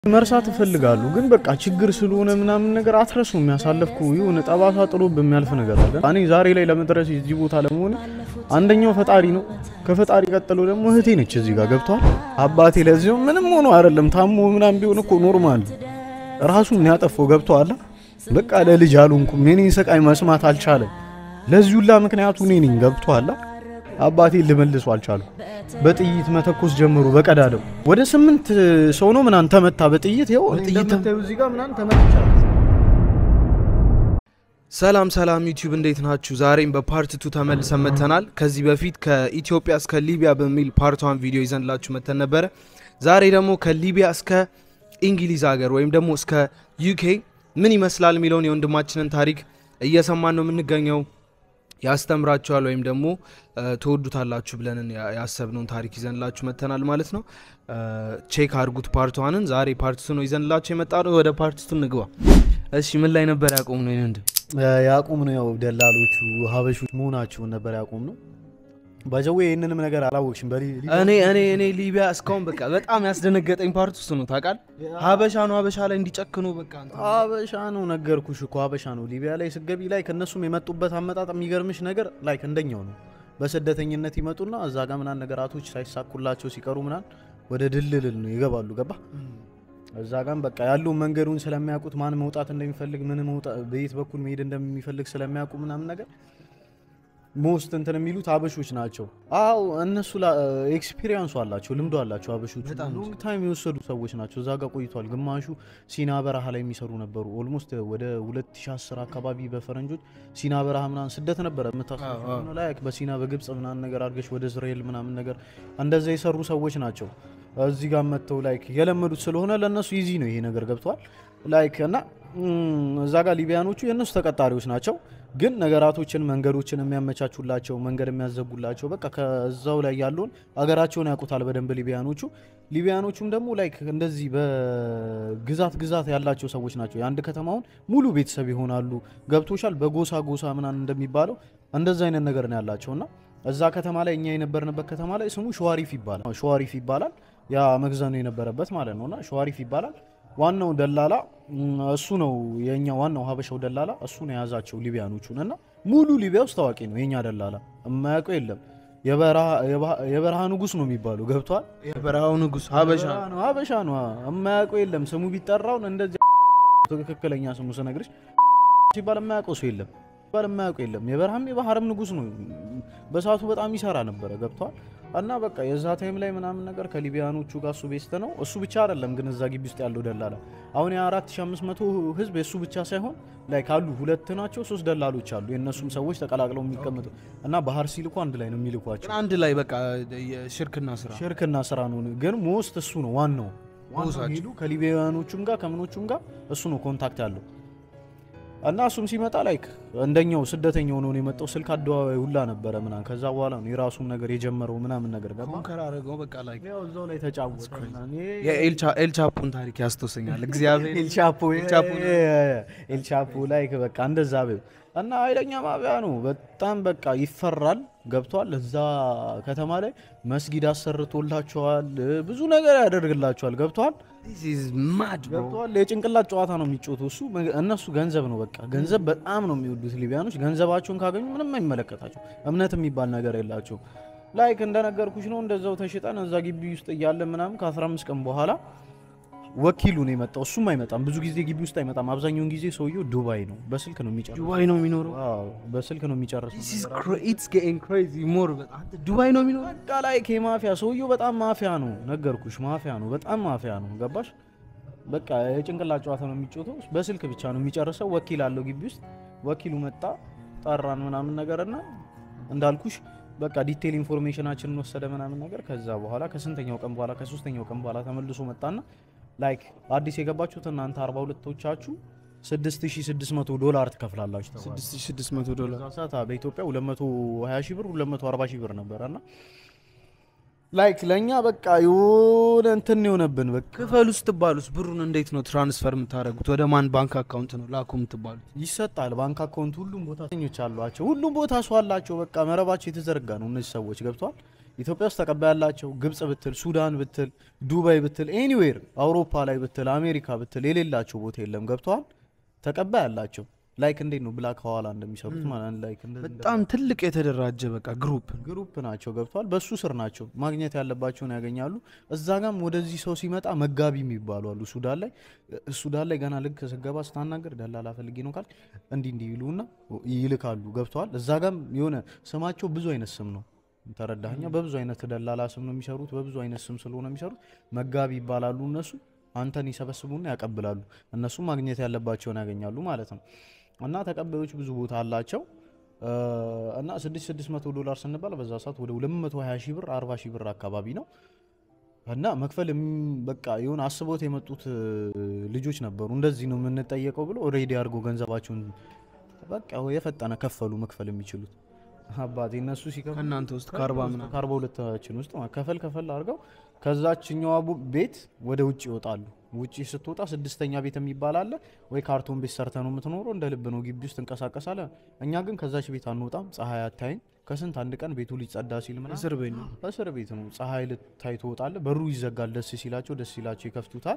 መርሳት እፈልጋሉ ግን በቃ ችግር ስለሆነ ምናምን ነገር አትረሱ። የሚያሳለፍኩ የሆነ ጠባሳ ጥሎ በሚያልፍ ነገር አለ። እኔ ዛሬ ላይ ለመድረስ እዚህ ቦታ ለመሆን አንደኛው ፈጣሪ ነው። ከፈጣሪ ቀጥሎ ደግሞ እህቴ ነች። እዚህ ጋር ገብቷል። አባቴ ለዚሁ ምንም ሆኖ አይደለም ታሞ ምናምን ቢሆን እኮ ኖርማል ራሱን ያጠፋው ገብቷል። በቃ ለልጅ አልሆንኩም። የኔን ስቃይ መስማት አልቻለም። ለዚህ ሁላ ምክንያቱ እኔ ነኝ። ገብቷል። አባቴ ልመልሱ አልቻሉ። በጥይት መተኮስ ጀምሮ በቀዳደው ወደ ስምንት ሰው ነው ምናምን ተመታ በጥይት ይኸው ጥይት እዚህ ጋር ምናምን ተመትቻለሁ። ሰላም ሰላም ዩቲዩብ እንዴት ናችሁ? ዛሬም በፓርት ቱ ተመልሰን መጥተናል። ከዚህ በፊት ከኢትዮጵያ እስከ ሊቢያ በሚል ፓርት ዋን ቪዲዮ ይዘንላችሁ መጥተን ነበረ። ዛሬ ደግሞ ከሊቢያ እስከ እንግሊዝ ሀገር ወይም ደግሞ እስከ ዩኬ ምን ይመስላል የሚለውን የወንድማችንን ታሪክ እየሰማን ነው የምንገኘው። ያስተምራችኋል ወይም ደግሞ ትወዱታላችሁ ብለን ያሰብነውን ታሪክ ይዘንላችሁ መጥተናል ማለት ነው። ቼክ አድርጉት ፓርት ዋንን። ዛሬ ፓርት ቱ ነው ይዘንላችሁ የመጣ ነው። ወደ ፓርት ቱ እንግባ። እሺ ምን ላይ ነበር ያቆም ነው? ወንድም ያቁም ነው ያው ደላሎቹ ሀበሾች መሆናቸውን ነበር ያቁም ነው። ባጀዌ ይህንንም ነገር አላወቅሽም። እኔ እኔ እኔ ሊቢያ እስካሁን በቃ በጣም ያስደነገጠኝ ፓርት ውስጥ ነው ታውቃል። ሀበሻ ነው ሀበሻ ላይ እንዲጨክኑ በቃ ሀበሻ ነው ነገርኩሽ እኮ ሀበሻ ነው። ሊቢያ ላይ ስገቢ ላይ ከእነሱም የመጡበት አመጣጥ የሚገርምሽ ነገር ላይ እንደኛው ነው። በስደተኝነት ይመጡና እዛ ጋር ምናን ነገራቶች ሳይሳኩላቸው ሲቀሩ ምናን ወደ ድልድል ነው ይገባሉ። ገባ እዛ ጋም በቃ ያለው መንገዱን ስለሚያውቁት ማን መውጣት እንደሚፈልግ ምን መውጣት በየት በኩል መሄድ እንደሚፈልግ ስለሚያውቁ ምናምን ነገር ሞስት እንትን የሚሉት አበሾች ናቸው። አዎ እነሱ ኤክስፒሪየንሱ አላቸው፣ ልምዶ አላቸው። አበሾች ሎንግ ታይም የወሰዱ ሰዎች ናቸው። እዛ ጋር ቆይቷል። ግማሹ ሲና በረሃ ላይ የሚሰሩ ነበሩ። ኦልሞስት ወደ 2010 አካባቢ በፈረንጆች ሲና በረሃ ምናምን ስደት ነበረ የምታስሆነ ላይ በሲና በግብፅ ምናምን ነገር አድርገሽ ወደ እስራኤል ምናምን ነገር እንደዛ የሰሩ ሰዎች ናቸው። እዚህ ጋር መጥተው ላይክ የለመዱት ስለሆነ ለእነሱ ኢዚ ነው ይሄ ነገር ገብተዋል። ላይክ እና እዛ ጋር ሊቢያኖቹ የእነሱ ተቀጣሪዎች ናቸው ግን ነገራቶችን መንገዶችን የሚያመቻቹላቸው መንገድ የሚያዘጉላቸው በቃ ከዛው ላይ ያለውን አገራቸውን ያውቁታል በደንብ ሊቢያኖቹ። ሊቢያኖቹም ደግሞ ላይክ እንደዚህ በግዛት ግዛት ያላቸው ሰዎች ናቸው። የአንድ ከተማውን ሙሉ ቤተሰብ ይሆናሉ። ገብቶሻል። በጎሳ ጎሳ ምናምን እንደሚባለው እንደዛ አይነት ነገር ነው ያላቸው እና እዛ ከተማ ላይ እኛ የነበርንበት ከተማ ላይ ስሙ ሸዋሪፍ ይባላል። ሸዋሪፍ ይባላል። ያ መግዘኑ የነበረበት ማለት ነውና ሸዋሪፍ ይባላል። ዋናው ደላላ እሱ ነው። የኛ ዋናው ሀበሻው ደላላ እሱ ነው የያዛቸው ሊቢያኖቹን እና ሙሉ ሊቢያ ውስጥ ታዋቂ ነው የኛ ደላላ። የማያውቀው የለም። የበረሃ ንጉስ ነው የሚባለው ገብቷል። የበረሃው ንጉስ ሀበሻ ነው ሀበሻ ነው። የማያውቀው የለም። ስሙ ቢጠራውን እንደዚህ ትክክለኛ ስሙ ስነግርሽ ሲባል የማያውቀው ሰው የለም ሲባል የማያውቀው የለም። የበረሃም የባህርም ንጉስ ነው። በሰዓቱ በጣም ይሰራ ነበረ ገብቷል። እና በቃ የዛ ታይም ላይ ምናምን ነገር ከሊቢያኖቹ ጋር እሱ ቤስት ነው። እሱ ብቻ አይደለም ግን እዛ ግቢ ውስጥ ያለው ደላላ አሁን የ4500 ህዝብ የእሱ ብቻ ሳይሆን ላይ ካሉ ሁለት ናቸው ሶስት ደላሎች አሉ። የእነሱም ሰዎች ተቀላቅለው የሚቀመጡ እና ባህር ሲልኩ አንድ ላይ ነው የሚልኳቸው። አንድ ላይ በቃ የሽርክና ስራ ሽርክና ስራ ነው። ግን ሞስት እሱ ነው ዋናው ሄዱ ከሊቢያኖቹም ጋር ከምኖቹም ጋር እሱ ነው ኮንታክት ያለው እና እሱም ሲመጣ ላይክ እንደኛው ስደተኛ ሆኖ ነው የመጣው። ስልክ አደባባይ ሁላ ነበረ ምናምን። ከዛ በኋላ ነው የራሱን ነገር የጀመረው ምናምን ነገር ገባ ኮንከር አደረገው በቃ ላይ ያው እዛው ላይ ተጫወተ። የኤልቻፖን ታሪክ ያስተውሰኛል። እግዚአብሔር ኤልቻፖ ኤልቻፖ ላይ በቃ እንደዛ በይው እና ኃይለኛ ማቢያ ነው። በጣም በቃ ይፈራል። ገብቷል። እዛ ከተማ ላይ መስጊድ አሰርቶላቸዋል። ብዙ ነገር ያደርግላቸዋል። ገብቷል ገብቷል። የጭንቅላት ጨዋታ ነው የሚጮቱ እሱ እነሱ ገንዘብ ነው በቃ ገንዘብ በጣም ነው የሚወዱት ሊቢያኖች። ገንዘባቸውን ካገኙ ምንም አይመለከታቸው። እምነት የሚባል ነገር የላቸው። ላይክ እንደነገርኩሽ ነው። እንደዛው ተሽጠን እዛ ግቢ ውስጥ እያለ ምናምን ከ15 ቀን በኋላ ወኪሉ ነው የመጣው። እሱም አይመጣም ብዙ ጊዜ ግቢ ውስጥ አይመጣም። አብዛኛውን ጊዜ ሰውየው ዱባይ ነው፣ በስልክ ነው የሚጨርሰው። ዱባይ ነው የሚኖረው። አዎ በስልክ ነው የሚጨርሰው። ዱባይ ነው የሚኖረው። በቃ ላይክ የማፊያ ሰውየው በጣም ማፊያ ነው፣ ነገርኩሽ። ማፊያ ነው፣ በጣም ማፊያ ነው። ገባሽ? በቃ የጭንቅላት ጨዋታ ነው የሚጮተው። በስልክ ብቻ ነው የሚጨርሰው። ወኪል አለው ግቢ ውስጥ። ወኪሉ መጣ፣ ጠራን ምናምን ነገርና እንዳልኩሽ በቃ ዲቴል ኢንፎርሜሽናችንን ወሰደ ምናምን ነገር። ከዛ በኋላ ከስንተኛው ቀን በኋላ ከሶስተኛው ቀን በኋላ ተመልሶ መጣና ላይክ አዲስ የገባችሁት እናንተ 42ቶቻችሁ 6600 ዶላር ትከፍላላችሁ ተባለ። 6600 ዶላር ሰዓት በኢትዮጵያ 220 ሺህ ብር 240 ሺህ ብር ነበርና ላይክ ለኛ በቃ የሆነ እንትን የሆነብን በቃ ክፈሉ ስትባሉስ ብሩን እንዴት ነው ትራንስፈር የምታደርጉት? ወደ ማን ባንክ አካውንት ነው ላኩ የምትባሉት? ይሰጣል። ባንክ አካውንት ሁሉም ቦታ ኞች አሏቸው። ሁሉም ቦታ ሰው አላቸው። በቃ መረባቸው የተዘረጋ ነው። እነዚህ ሰዎች ገብተዋል። ኢትዮጵያ ውስጥ ተቀባይ ያላቸው ግብጽ ብትል፣ ሱዳን ብትል፣ ዱባይ ብትል፣ ኤኒዌር አውሮፓ ላይ ብትል፣ አሜሪካ ብትል የሌላቸው ቦታ የለም። ገብተዋል። ተቀባይ ያላቸው ላይክ እንዴት ነው ብላክ ሐዋላ እንደሚሰሩት ማለት ላይክ እንደዚህ በጣም ትልቅ የተደራጀ በቃ ግሩፕ ግሩፕ ናቸው ገብተዋል። በሱ ስር ናቸው ማግኘት ያለባቸውን ያገኛሉ። እዛ ጋም ወደዚህ ሰው ሲመጣ መጋቢ የሚባሉ አሉ። ሱዳን ላይ ሱዳን ላይ ገና ልክ ስገባ ስታናገር ደላላ ፈልጌ ነው ካል እንዲህ እንዲህ ይሉና ይልካሉ። ገብተዋል። እዛ ጋም የሆነ ስማቸው ብዙ አይነት ስም ነው። ተረዳኛ። በብዙ አይነት ደላላ ስም ነው የሚሰሩት። በብዙ አይነት ስም ስለሆነ የሚሰሩት መጋቢ ይባላሉ። እነሱ አንተን ይሰበስቡና ያቀብላሉ። እነሱ ማግኘት ያለባቸውን ያገኛሉ ማለት ነው። እና ተቀባዮች ብዙ ቦታ አላቸው። እና 6600 ዶላር ስንባል በዛ ሰዓት ወደ 220 ሺህ ብር 40 ሺህ ብር አካባቢ ነው። እና መክፈል የም- በቃ የሆነ አስቦት የመጡት ልጆች ነበሩ። እንደዚህ ነው የምንጠየቀው ብሎ ሬዲ አድርጎ ገንዘባቸውን በቃ የፈጠነ ከፈሉ መክፈል የሚችሉት አባቴ እነሱ ሲከፍሉ ከእናንተ ውስጥ ከአርባ ምናምን ከአርባ ሁለታችን ውስጥ ማለት ከፈል ከፈል አድርገው ከዛችኛዋ ቡ- ቤት ወደ ውጭ ይወጣሉ። ውጭ ስትወጣ ስድስተኛ ቤት የሚባል አለ ወይ ካርቶን ቤት ሰርተ ነው የምትኖረው፣ እንደ ልብ ነው ግቢ ውስጥ እንቀሳቀሳለ። እኛ ግን ከዛች ቤት አንወጣም፣ ፀሐይ አታይም። ከስንት አንድ ቀን ቤቱ ሊጸዳ ሲል ምናምን እስር ቤት ነው። እስር ቤት ነው። ፀሐይ ልታይ ትወጣለ። በሩ ይዘጋል። ደስ ሲላቸው ደስ ሲላቸው ይከፍቱታል።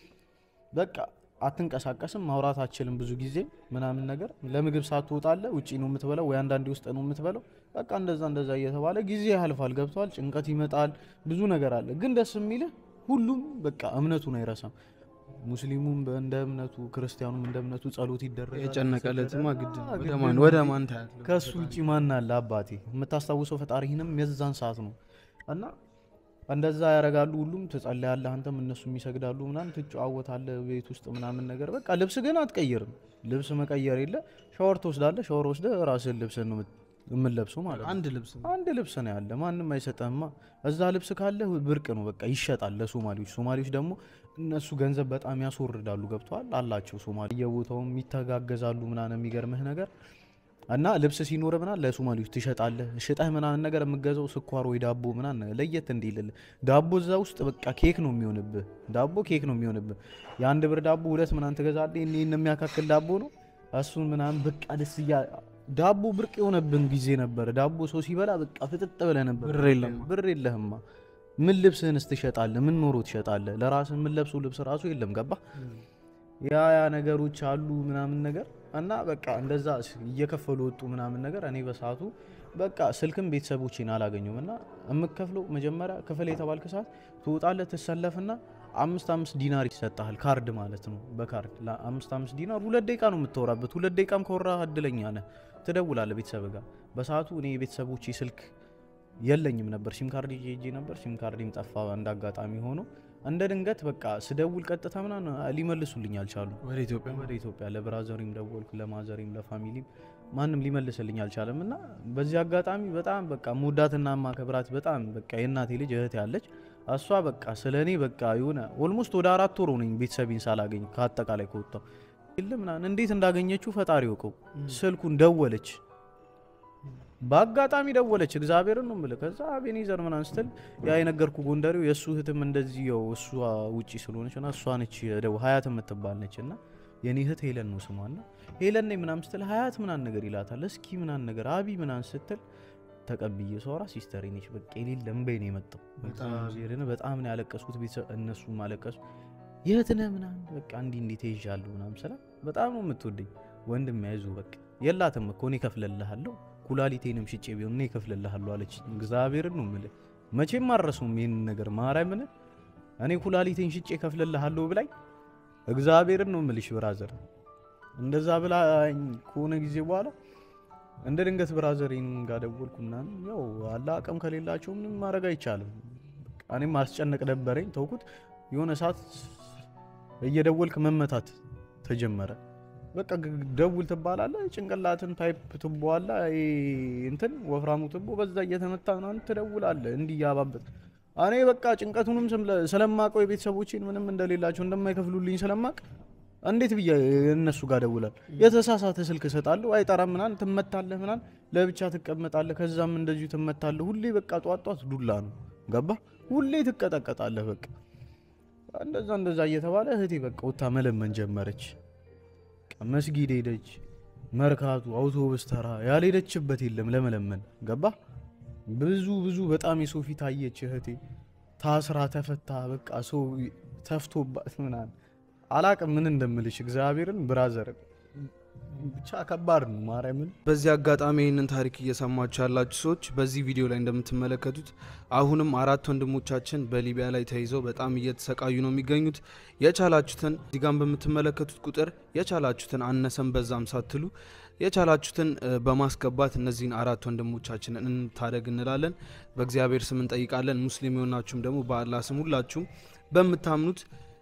በቃ አትንቀሳቀስም፣ ማውራት አችልም ብዙ ጊዜ ምናምን ነገር። ለምግብ ሰዓት ትወጣለ፣ ውጪ ነው የምትበላው ወይ አንዳንዴ ውስጥ ነው የምትበላው። በቃ እንደዛ እንደዛ እየተባለ ጊዜ ያልፋል። ገብተዋል። ጭንቀት ይመጣል፣ ብዙ ነገር አለ። ግን ደስ የሚልህ ሁሉም በቃ እምነቱን አይረሳም። ሙስሊሙም እንደ እምነቱ፣ ክርስቲያኑም እንደ እምነቱ ጸሎት ይደረጋል። የጨነቀለትማ ግድ ነው። አዎ፣ ወደ ግድ ማን ነው ወደ እንጂ ማን ታያለህ? ከሱ ውጪ ማን አለ አባቴ? የምታስታውሰው ፈጣሪህንም የዛን ሰዓት ነው እና እንደዛ ያደርጋሉ። ሁሉም ትጸልያለህ፣ አንተም እነሱም ይሰግዳሉ፣ ምናምን ትጨዋወታለህ ቤት ውስጥ ምናምን ነገር በቃ ልብስ ግን አትቀይርም። ልብስ መቀየር የለ ሻወር ትወስዳለህ። ሻወር ወስደህ ራስህን ልብስን ነው የምንለብሰው ማለት ነው። አንድ ልብስ ነው። አንድ ልብስ ነው ያለ፣ ማንም አይሰጠህማ። እዛ ልብስ ካለ ብርቅ ነው በቃ ይሸጣል ለሶማሌዎች። ሶማሌዎች ደግሞ እነሱ ገንዘብ በጣም ያስወርዳሉ። ገብተዋል አላቸው ሶማሌ የቦታውም ይተጋገዛሉ ምናምን። የሚገርምህ ነገር እና ልብስ ሲኖር ምናምን ለሶማሌዎች ትሸጣለህ። ሽጠህ ምናምን ነገር የምገዛው ስኳር ወይ ዳቦ ምናምን ለየት እንዲልልህ ዳቦ እዛ ውስጥ በቃ ኬክ ነው የሚሆንብህ። ዳቦ ኬክ ነው የሚሆንብህ። የአንድ ብር ዳቦ ሁለት ምናምን ትገዛለህ። ይህን የሚያካክል ዳቦ ነው እሱን ምናምን በቃ ደስ እያ ዳቦ ብርቅ የሆነብን ጊዜ ነበር። ዳቦ ሰው ሲበላ በቃ ፍጥጥ ብለህ ነበር። ብር የለም። ብር የለህማ። ምን ልብስህንስ ትሸጣለህ? ምን ኖሮ ትሸጣለህ? ለራስህ ምን ለብሰው ልብስ ራሱ የለም። ገባ ያ ያ ነገሮች አሉ ምናምን ነገር እና በቃ እንደዛ እየከፈሉ ወጡ ምናምን ነገር። እኔ በሰዓቱ በቃ ስልክም ቤተሰቦቼን አላገኘውም እና የምከፍለው መጀመሪያ ክፍል የተባልክ ሰዓት ትወጣለህ፣ ትሰለፍና አምስት አምስት ዲናር ይሰጥሃል። ካርድ ማለት ነው። በካርድ ለአምስት አምስት ዲናር ሁለት ደቂቃ ነው የምታወራበት። ሁለት ደቂቃም ከወራ እድለኛ ነህ። ትደውላለህ ቤተሰብ ጋር። በሰዓቱ እኔ የቤተሰቦቼ ስልክ የለኝም ነበር። ሲም ካርድ ይዤ ሄጄ ነበር። ሲም ካርድም ጠፋ እንደ አጋጣሚ ሆኖ እንደ ድንገት በቃ ስደውል ቀጥታ ምናምን ሊመልሱልኝ አልቻሉ። ወደ ኢትዮጵያ ወደ ኢትዮጵያ ለብራዘሪም ደወልኩ፣ ለማዘሪም ለፋሚሊም ማንም ሊመልስልኝ አልቻለም። እና በዚህ አጋጣሚ በጣም በቃ መውዳትና ማከብራት በጣም በቃ የእናቴ ልጅ እህት ያለች እሷ በቃ ስለ እኔ በቃ የሆነ ኦልሞስት ወደ አራት ወር ሆነኝ ቤተሰቤን ሳላገኝ ከአጠቃላይ ከወጣው የለ ምናምን እንዴት እንዳገኘችው ፈጣሪ ወቀው። ስልኩን ደወለች፣ በአጋጣሚ ደወለች። እግዚአብሔርን ነው የምልህ። ከዛ አቤኔዘር ምናምን ስትል ያ የነገርኩ ጎንደሬው የእሱ እህትም እንደዚህ ያው እሷ ውጪ ስለሆነች እና እሷ ነች ደው ሀያት የምትባል ነች እና የኔ እህት ሄለን ነው ስሟ እና ሄለን ነኝ ምናምን ስትል ሀያት ምናምን ነገር ይላታል። እስኪ ምናምን ነገር አቢ ምናምን ስትል ተቀብዬ ሰራ ሲስተር ነች። በቃ የሌለ እምባዬ ነው የመጣው። እግዚአብሔርን በጣም ነው ያለቀስኩት። ቤተሰብ እነሱም አለቀሱ። የት ነህ ምናምን በቃ እንዲህ እንዲህ ተይዣለሁ ምናምን ስላ በጣም ነው የምትወደኝ ወንድም ያይዙ በቃ የላትም እኮ እኔ እከፍልልሃለሁ ኩላሊቴንም ሽጬ ቢሆን እኔ እከፍልልሃለሁ አለች። እግዚአብሔርን ነው የምልህ መቼም አልረሳውም ይህን ነገር ማርያምን እኔ ኩላሊቴን ሽጬ እከፍልልሃለሁ ብላኝ እግዚአብሔርን ነው የምልሽ ብራዘር እንደዛ ብላኝ ከሆነ ጊዜ በኋላ እንደ ድንገት ብራዘሬን ጋር ደወልኩ ምናምን ያው አለ አቅም ከሌላቸው ምንም ማድረግ አይቻልም። በቃ እኔም ማስጨነቅ ደበረኝ ተውኩት። የሆነ ሰዓት እየደወልክ መመታት ተጀመረ። በቃ ግ- ደውል ትባላለህ። ጭንቅላትን ታይፕ ትቦ አለ ይሄ እንትን ወፍራሙ ትቦ በዛ እየተመታ ምናምን ትደውላለህ እንዲህ እያባበት እኔ በቃ ጭንቀቱንም ስለ- ስለማቀው የቤተሰቦቼን ምንም እንደሌላቸው እንደማይከፍሉልኝ ስለማቅ እንዴት ብዬ እነሱ ጋር ደውላል? የተሳሳተ ስልክ እሰጣለሁ፣ አይጠራም ምናምን፣ ትመታለህ ምናምን፣ ለብቻ ትቀመጣለህ፣ ከዛም እንደዚሁ ትመታለህ። ሁሌ በቃ ጧት ጧት ዱላ ነው ገባ፣ ሁሌ ትቀጠቀጣለህ። በቃ እንደዛ እንደዛ እየተባለ እህቴ በቃ ወታ መለመን ጀመረች። በቃ መስጊድ ሄደች፣ መርካቱ፣ አውቶቡስ ተራ ያልሄደችበት የለም ለመለመን ገባ። ብዙ ብዙ በጣም የሰው ፊት አየች እህቴ ታስራ ተፈታ በቃ ሰው ተፍቶባት ምናምን አላቅም ምን እንደምልሽ እግዚአብሔርን ብራዘር ብቻ ከባድ ነው ማርያምን በዚህ አጋጣሚ ይህንን ታሪክ እየሰማችሁ ያላችሁ ሰዎች በዚህ ቪዲዮ ላይ እንደምትመለከቱት አሁንም አራት ወንድሞቻችን በሊቢያ ላይ ተይዘው በጣም እየተሰቃዩ ነው የሚገኙት። የቻላችሁትን እዚጋም በምትመለከቱት ቁጥር የቻላችሁትን አነሰም በዛም ሳትሉ የቻላችሁትን እ፣ በማስገባት እነዚህን አራት ወንድሞቻችንን እንታደግ እንላለን። በእግዚአብሔር ስም እንጠይቃለን። ሙስሊም የሆናችሁም ደግሞ በአላህ ስም ሁላችሁም በምታምኑት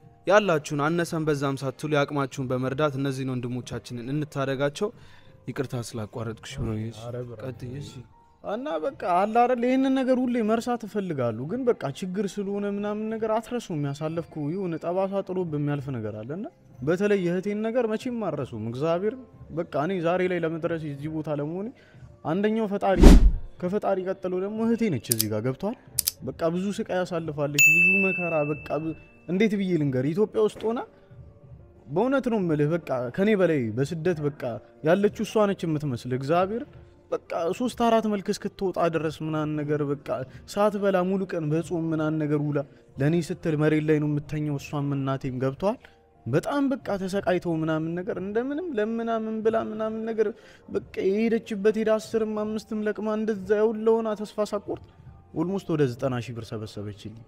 ያላችሁን አነሰን በዛም ሳትሉ የአቅማችሁን በመርዳት እነዚህን ወንድሞቻችንን እንታደጋቸው። ይቅርታ ስላቋረጥኩሽ ብሎ ቀጥይ። እሺ። እና በቃ አለ አይደል ይህንን ነገር ሁሌ መርሳት እፈልጋለሁ፣ ግን በቃ ችግር ስለሆነ ምናምን ነገር አትረሱ። የሚያሳለፍኩ የሆነ ጠባሳ ጥሎ በሚያልፍ ነገር አለ እና በተለይ የእህቴን ነገር መቼም አረሱም። እግዚአብሔር በቃ እኔ ዛሬ ላይ ለመድረስ እዚህ ቦታ ለመሆኔ አንደኛው ፈጣሪ፣ ከፈጣሪ ቀጥሎ ደግሞ እህቴ ነች። እዚህ ጋር ገብቷል። በቃ ብዙ ስቃይ ያሳልፋለች፣ ብዙ መከራ። በቃ ብ- እንዴት ብዬ ልንገር ኢትዮጵያ ውስጥ ሆና በእውነት ነው የምልህ። በቃ ከኔ በላይ በስደት በቃ ያለችው እሷ ነች የምትመስል እግዚአብሔር በቃ ሶስት አራት መልክ እስክትወጣ ድረስ ምናምን ነገር በቃ ሰዓት በላ ሙሉ ቀን በጾም ምናምን ነገር ውላ ለእኔ ስትል መሬት ላይ ነው የምተኘው። እሷም እናቴም ገብተዋል። በጣም በቃ ተሰቃይተው ምናምን ነገር እንደምንም ለምናምን ብላ ምናምን ነገር በቃ የሄደችበት ሄዳ አስርም አምስትም ለቅማ እንደዛ የውለውና ተስፋ ሳቆርጥ ኦልሞስት ወደ ዘጠና ሺህ ብር ሰበሰበችልኝ።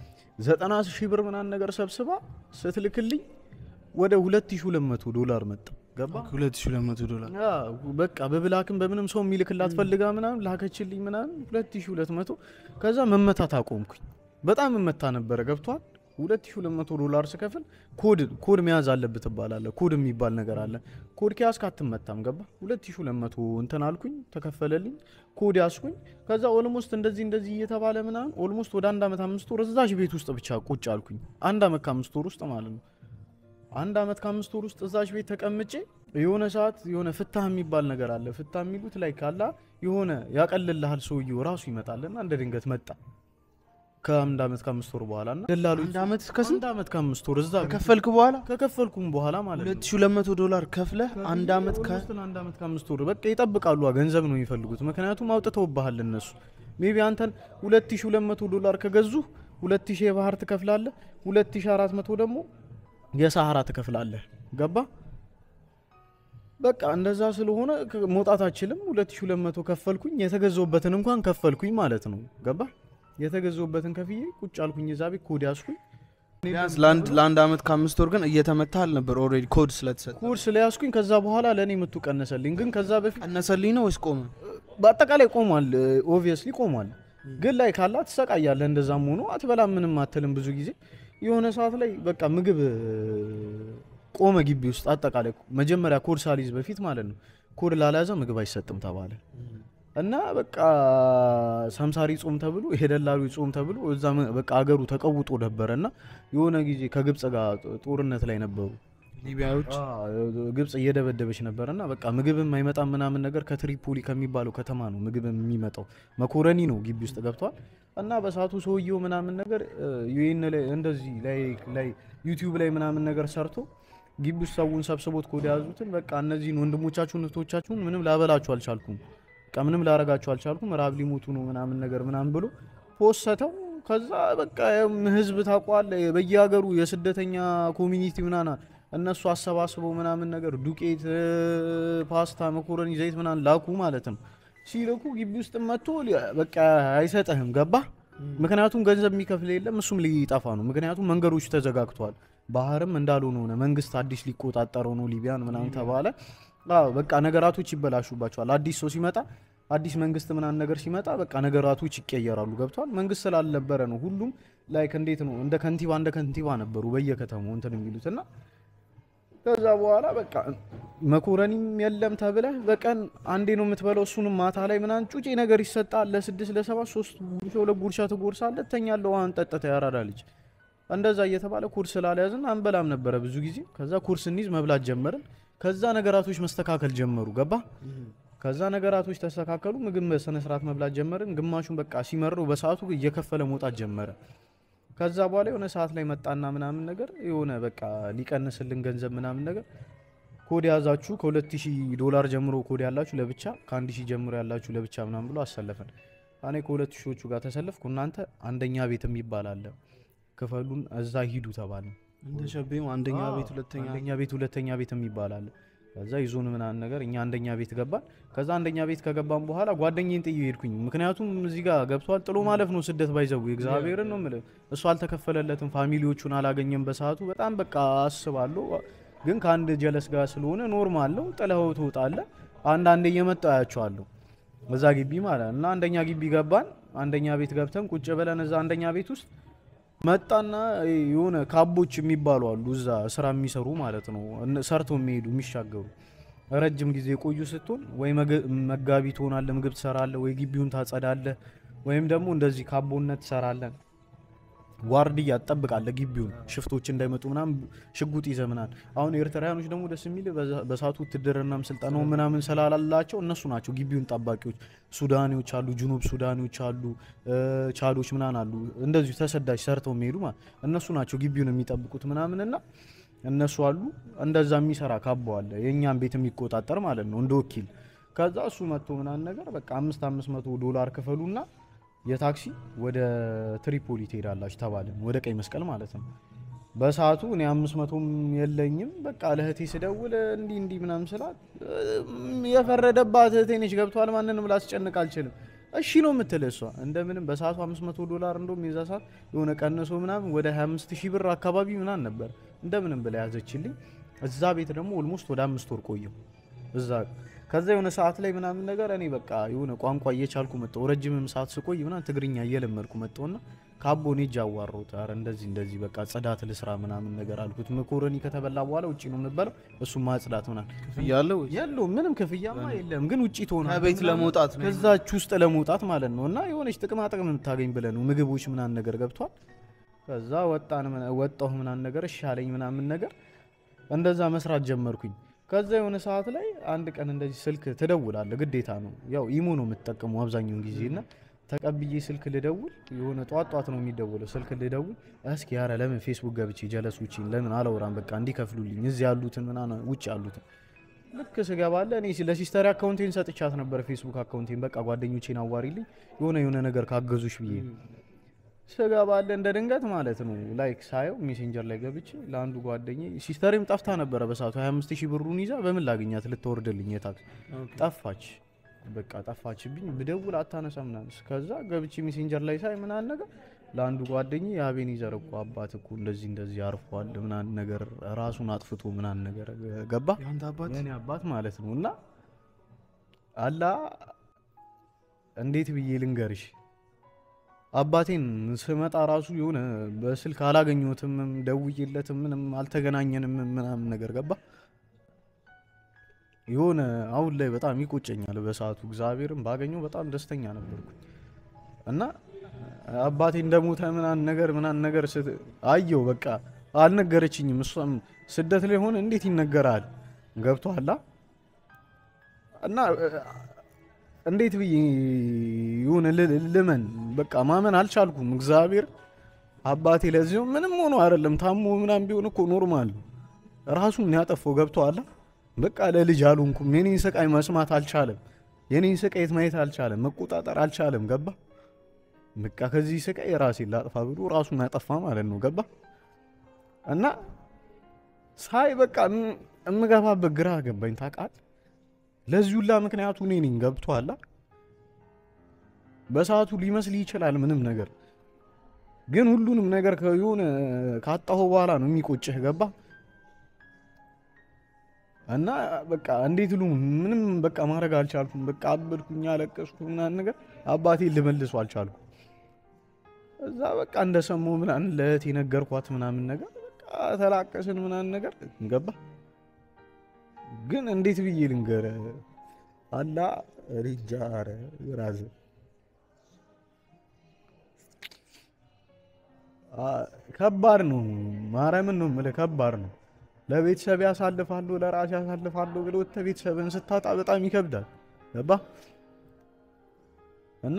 ዘጠና ሺህ ብር ምናምን ነገር ሰብስባ ስትልክልኝ ወደ 2200 ዶላር መጣ። ገባ 2200 ዶላር ያ በቃ በብላክም በምንም ሰው የሚልክላት ፈልጋ ምናምን ላከችልኝ ምናምን 2200 ከዛ መመታት አቆምኩኝ። በጣም መመታ ነበረ ገብቷል። 2200 ዶላር ስከፍል ኮድ ኮድ መያዝ አለብህ ትባላለህ። ኮድ የሚባል ነገር አለ። ኮድ ከያዝክ አትመታም። ገባ 2200 እንትን አልኩኝ፣ ተከፈለልኝ። ኮድ ያዝኩኝ። ከዛ ኦልሞስት እንደዚህ እንደዚህ እየተባለ ምናምን ኦልሞስት ወደ አንድ ዓመት አምስት ወር እዛች ቤት ውስጥ ብቻ ቁጭ አልኩኝ። አንድ ዓመት ከአምስት ወር ውስጥ ማለት ነው። አንድ ዓመት ከአምስት ወር ውስጥ እዛች ቤት ተቀምጬ የሆነ ሰዓት የሆነ ፍታህ የሚባል ነገር አለ። ፍታህ የሚሉት ላይ ካላ የሆነ ያቀልልሃል ሰውየው ራሱ ይመጣልና እንደ ድንገት መጣ ከአንድ ዓመት ከአምስት ወር በኋላ እና ደላሎች አንድ ዓመት እስከ ስንት አንድ ዓመት ከአምስት ወር እዛ ከፈልክ በኋላ ከከፈልኩም በኋላ ማለት ነው 2200 ዶላር ከፍለህ አንድ ዓመት ከ ኦልሞስት ለአንድ ዓመት ከአምስት ወር በቃ ይጠብቃሉ። ገንዘብ ነው የሚፈልጉት፣ ምክንያቱም አውጥተውብሃል እነሱ። ሜቢ አንተን 2200 ዶላር ከገዙ 2000 የባህር ትከፍላለህ፣ 2400 ደግሞ የሳሐራ ትከፍላለህ። ገባ በቃ እንደዛ ስለሆነ ከ- መውጣት አችልም። 2200 ከፈልኩኝ፣ የተገዛውበትን እንኳን ከፈልኩኝ ማለት ነው። ገባ የተገዛውበትን ከፍዬ ቁጭ አልኩኝ እዛ ቤት ኮድ ያዝኩኝ። ቢያንስ ለአንድ ለአንድ ዓመት ከአምስት ወር ግን እየተመታ አልነበር ኦልሬዲ ኮድ ስለተሰጠ ኮድ ስለያዝኩኝ ከዛ በኋላ ለእኔ ምቱ ቀነሰልኝ። ግን ከዛ በፊት ቀነሰልኝ ነው ወይስ ቆመ? በአጠቃላይ ቆሟል። ኦብቪየስሊ ቆሟል። ግን ላይ ካላ ትሰቃያለህ። እንደዛም ሆኖ አትበላም፣ ምንም አትልም። ብዙ ጊዜ የሆነ ሰዓት ላይ በቃ ምግብ እ፣ ቆመ ግቢ ውስጥ አጠቃላይ መጀመሪያ ኮድ ሳሊዝ በፊት ማለት ነው። ኮድ ላልያዘ ምግብ አይሰጥም ተባለ እና በቃ ሳምሳሪ ጾም ተብሎ የደላሉ ጾም ተብሎ እዛ መ- በቃ አገሩ ተቀውጦ ነበረ እና የሆነ ጊዜ ከግብፅ ጋር ጦርነት ላይ ነበሩ ሊቢያዎች ግብጽ እየደበደበች ነበር እና በቃ ምግብም አይመጣም ምናምን ነገር ከትሪፖሊ ከሚባለው ከተማ ነው ምግብ የሚመጣው። መኮረኒ ነው ግቢ ውስጥ ገብቷል። እና በሰዓቱ ሰውየው ምናምን ነገር ዩኤን ላይ እንደዚህ ላይ ላይ ዩቲዩብ ላይ ምናምን ነገር ሰርቶ ግቢ ውስጥ ሰውን ሰብስቦት ኮድ የያዙትን በቃ እነዚህን ወንድሞቻችሁን እህቶቻችሁን ምንም ላበላችሁ አልቻልኩም፣ በቃ ምንም ላረጋችሁ አልቻልኩም፣ ራብ ሊሞቱ ነው ምናምን ነገር ምናምን ብሎ ፖሰተው። ከዛ በቃ ያም ህዝብ ታቋል በየሀገሩ የስደተኛ ኮሚኒቲ ምናና እነሱ አሰባስበው ምናምን ነገር ዱቄት፣ ፓስታ፣ መኮረኒ፣ ዘይት ምናምን ላኩ ማለት ነው። ሲልኩ ግቢ ውስጥ መጥቶ ሊ- በቃ አይሰጥህም። ገባ ምክንያቱም ገንዘብ የሚከፍል የለም እሱም ሊጠፋ ነው። ምክንያቱም መንገዶች ተዘጋግተዋል። ባህርም እንዳልሆነ ሆነ። መንግስት አዲስ ሊቆጣጠረው ነው ሊቢያን ምናምን ተባለ። አዎ በቃ ነገራቶች ይበላሹባቸዋል። አዲስ ሰው ሲመጣ አዲስ መንግስት ምናምን ነገር ሲመጣ በቃ ነገራቶች ይቀየራሉ። ገብቷል። መንግስት ስላልነበረ ነው ሁሉም ላይክ እንዴት ነው እንደ ከንቲባ እንደ ከንቲባ ነበሩ በየከተማው እንትን የሚሉት እና ከዛ በኋላ በቃ መኮረኒም የለም ተብለህ በቀን አንዴ ነው የምትበላው። እሱንም ማታ ላይ ምናምን ጩጬ ነገር ይሰጣል። ለስድስት ለሰባት ሶስት ጉርሻ ሁለት ጉርሻ ትጎርሳለህ፣ ትተኛለህ። ውሃን ጠጥተህ ያራዳ ልጅ እንደዛ እየተባለ ኩርስ ስላልያዝን አንበላም ነበረ ብዙ ጊዜ። ከዛ ኩርስ እንይዝ መብላት ጀመርን። ከዛ ነገራቶች መስተካከል ጀመሩ። ገባ ከዛ ነገራቶች ተስተካከሉ። ምግብ በስነ ስርዓት መብላት ጀመርን። ግማሹን በቃ ሲመረው በሰዓቱ እየከፈለ መውጣት ጀመረ። ከዛ በኋላ የሆነ ሰዓት ላይ መጣና ምናምን ነገር የሆነ በቃ ሊቀንስልን ገንዘብ ምናምን ነገር ኮድ ያዛችሁ ከ2000 ዶላር ጀምሮ ኮድ ያላችሁ ለብቻ ከ1000 ጀምሮ ያላችሁ ለብቻ ምናምን ብሎ አሰለፈን። እኔ ከሁለት ሺዎቹ ጋር ተሰለፍኩ። እናንተ አንደኛ ቤት የሚባል አለ ክፈሉን እዛ ሂዱ ተባለ። እንደ ሸቤው አንደኛ አዎ፣ ቤት ሁለተኛ አንደኛ ቤት ሁለተኛ ቤት የሚባል አለ። ከዛ ይዞን ምናምን ነገር እኛ አንደኛ ቤት ገባን። ከዛ አንደኛ ቤት ከገባን በኋላ ጓደኛዬን ጥዬ ሄድኩኝ። ምክንያቱም እዚህ ጋር ገብቷል ጥሎ ማለፍ ነው ስደት ባይዘው እግዚአብሔርን ነው የምልህ። እሱ አልተከፈለለትም፣ ፋሚሊዎቹን አላገኘም በሰዓቱ በጣም በቃ አስባለሁ። ግን ከአንድ ጀለስ ጋር ስለሆነ ኖርማል ነው፣ ጥለኸው ትወጣለህ። አንዳንዴ እየመጣሁ አያቸዋለሁ እዛ ግቢ ማለት ነው። እና አንደኛ ግቢ ገባን። አንደኛ ቤት ገብተን ቁጭ ብለን እዛ አንደኛ ቤት ውስጥ መጣና የሆነ ካቦች የሚባሉ አሉ እዛ ስራ የሚሰሩ ማለት ነው። እነ- ሰርተው የሚሄዱ የሚሻገሩ ረጅም ጊዜ የቆዩ ስትሆን ወይ መገ- መጋቢ ትሆናለህ፣ ምግብ ትሰራለህ፣ ወይ ግቢውን ታጸዳለህ፣ ወይም ደግሞ እንደዚህ ካቦነት ትሰራለህ። ዋርድያ ትጠብቃለህ ግቢውን ሽፍቶች እንዳይመጡ ምናምን ሽጉጥ ይዘህ ምናምን። አሁን ኤርትራውያኖች ደግሞ ደስ የሚል በሰዓቱ ውትድርናም ስልጠናው ምናምን ስላላላቸው እነሱ ናቸው ግቢውን ጠባቂዎች። ሱዳኔዎች አሉ፣ ጁኑብ ሱዳኔዎች አሉ፣ እ፣ ቻዶች ምናምን አሉ። እንደዚሁ ተሰዳጅ ሰርተው የሚሄዱ ማለት እነሱ ናቸው ግቢውን የሚጠብቁት ምናምንና እነሱ አሉ። እንደዛ የሚሰራ ካቦ አለ የእኛን ቤት የሚቆጣጠር ማለት ነው እንደ ወኪል። ከዛ እሱ መጥቶ ምናምን ነገር በቃ አምስት አምስት መቶ ዶላር ክፈሉና የታክሲ ወደ ትሪፖሊ ትሄዳላችሁ ተባልን። ወደ ቀይ መስቀል ማለት ነው። በሰዓቱ እኔ አምስት መቶም የለኝም። በቃ ለእህቴ ስደውል እንዲህ እንዲህ ምናምን ስላት እም፣ የፈረደባት እህቴ ነች ገብቷል። ማንንም ላስጨንቅ አልችልም። እሺ ነው የምትል እሷ እንደምንም በሰዓቱ 500 ዶላር እንደውም የዛ ሰዓት የሆነ ቀንሶ ምናምን ወደ 25 ሺህ ብር አካባቢ ምናምን ነበር እንደምንም ብላ ያዘችልኝ። እዛ ቤት ደግሞ ኦልሞስት ወደ አምስት ወር ቆየሁ እዛ ከዛ የሆነ ሰዓት ላይ ምናምን ነገር እኔ በቃ የሆነ ቋንቋ እየቻልኩ መጣሁ። ረጅምም ሰዓት ስቆይ ምናምን ትግርኛ እየለመድኩ መጣሁና ካቦኔ እጅ አዋራሁት። ኧረ እንደዚህ እንደዚህ በቃ ጽዳት ልስራ ምናምን ነገር አልኩት። መኮረኒ ከተበላ በኋላ ውጭ ነው የምበለው፣ እሱም ማጽዳት ምናምን ክፍያ አለው ወይስ? የለውም ምንም ክፍያማ የለም። ግን ውጭ ትሆናለህ ከቤት ምናምን ለመውጣት ነው። ከዛች ውስጥ ለመውጣት ማለት ነው። እና የሆነች ጥቅማ ጥቅም የምታገኝ ብለህ ነው ምግቦች ምናምን ነገር ገብቷል። ከዛ ወጣን ምና- ወጣሁ ምናምን ነገር እሺ አለኝ ምናምን ነገር እንደዛ መስራት ጀመርኩኝ። ከዛ የሆነ ሰዓት ላይ አንድ ቀን እንደዚህ ስልክ ትደውላለህ፣ ግዴታ ነው። ያው ኢሞ ነው የምትጠቀመው አብዛኛውን ጊዜ እና ተቀብዬ ስልክ ልደውል የሆነ ጧት ጧት ነው የሚደውለው። ስልክ ልደውል እስኪ ያረ ለምን ፌስቡክ ገብቼ ጀለሶችን ለምን አላወራም በቃ እንዲከፍሉልኝ እዚህ ያሉትን ምናምን ውጭ ያሉትን ልክ ስገባለ እኔ ለሲስተር አካውንቴን ሰጥቻት ነበር ፌስቡክ አካውንቴን በቃ ጓደኞቼን አዋሪልኝ የሆነ የሆነ ነገር ካገዙሽ ብዬ ስገባለ እንደ ድንገት ማለት ነው ላይክ ሳየው ሜሴንጀር ላይ ገብቼ ለአንዱ ጓደኛ ሲስተሬም ጠፍታ ነበረ በሰዓቱ 25 ሺህ ብሩን ይዛ በምን ላገኛት ልትወርድልኝ የታክስ ጠፋች በቃ ጠፋችብኝ ብደውል አታነሳ ምናምን ከዛ ገብቼ ሜሴንጀር ላይ ሳይ ምናምን ነገር ለአንዱ ጓደኛ የአቤኔዘር እኮ አባት እኮ እንደዚህ እንደዚህ አርፏል ምናምን ነገር ራሱን አጥፍቶ ምናምን ነገር ገባ የአንተ አባት የኔ አባት ማለት ነው እና አላ እንዴት ብዬ ልንገርሽ አባቴን ስመጣ ራሱ የሆነ በስልክ አላገኘሁትም፣ ደውዬለትም ምንም አልተገናኘንም ምናምን ነገር ገባ። የሆነ አሁን ላይ በጣም ይቆጨኛል። በሰዓቱ እግዚአብሔርን ባገኘው በጣም ደስተኛ ነበርኩ እና አባቴ እንደሞተ ምናምን ነገር ምናምን ነገር ስት- አየው በቃ አልነገረችኝም። እሷም ስደት ላይ ሆነ እንዴት ይነገራል? ገብቶሃል እና እንዴት ብዬ ይሁን ል- ልመን በቃ ማመን አልቻልኩም። እግዚአብሔር አባቴ ለዚሁ ምንም ሆኖ አይደለም ታሞ ምናምን ቢሆን እኮ ኖርማል ነው። ራሱን ያጠፋው ገብቶሃል። በቃ ለልጅ አልሆንኩም። የኔን ስቃይ መስማት አልቻለም። የኔን ስቃየት ማየት አልቻለም። መቆጣጠር አልቻለም። ገባ በቃ ከዚህ ስቃይ ራሴን ላጥፋ ብሎ ራሱን ያጠፋ ማለት ነው። ገባ እና ሳይ በቃ እም- እምገባበት ግራ ገባኝ። ታውቃለህ ለዚህ ሁላ ምክንያቱ እኔ ነኝ። ገብቶሃል? በሰዓቱ ሊመስል ይችላል ምንም ነገር፣ ግን ሁሉንም ነገር ከሆነ ካጣሁ በኋላ ነው የሚቆጭህ። ገባ እና በቃ እንዴት ሉ ምንም በቃ ማድረግ አልቻልኩም። በቃ አበድኩኝ፣ አለቀስኩ ምናምን ነገር አባቴ ልመልሱ አልቻልኩም። እዛ በቃ እንደሰማሁ ምናምን ለእህቴ ነገርኳት ምናምን ነገር በቃ ተላቀስን ምናምን ነገር ገባ ግን እንዴት ብዬ ልንገር አላ ሪጃ ኧረ ራዘ ከባድ ነው። ማርያምን ነው የምልህ ከባድ ነው። ለቤተሰብ ያሳልፋለሁ ለራሴ ያሳልፋለሁ ብሎ ቤተሰብን ስታጣ በጣም ይከብዳል። ገባ እና